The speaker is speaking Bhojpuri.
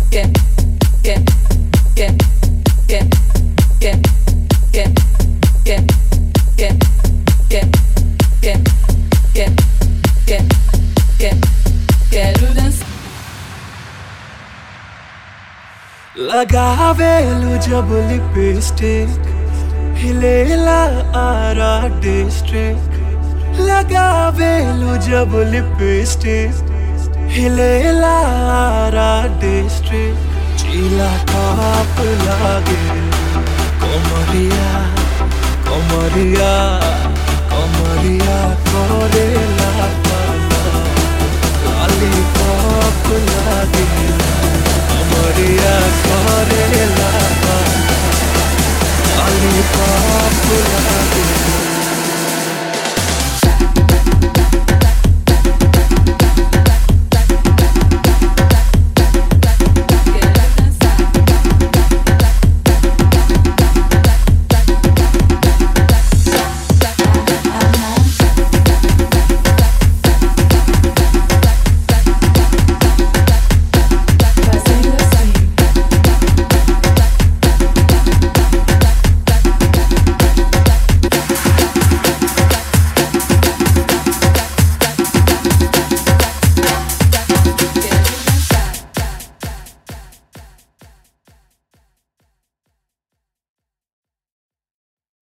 लगावेलु जब लिपस्टिक हिलेला आरा डिस्ट्रिक्ट लगावेलु जब लिपस्टिक हिलेला आरा डिस्ट्रिक्ट चीला टॉप लागे कोमरिया कोमरिया कोमरिया कोरेला लॉलीपॉप लागे कोमरिया कोरेला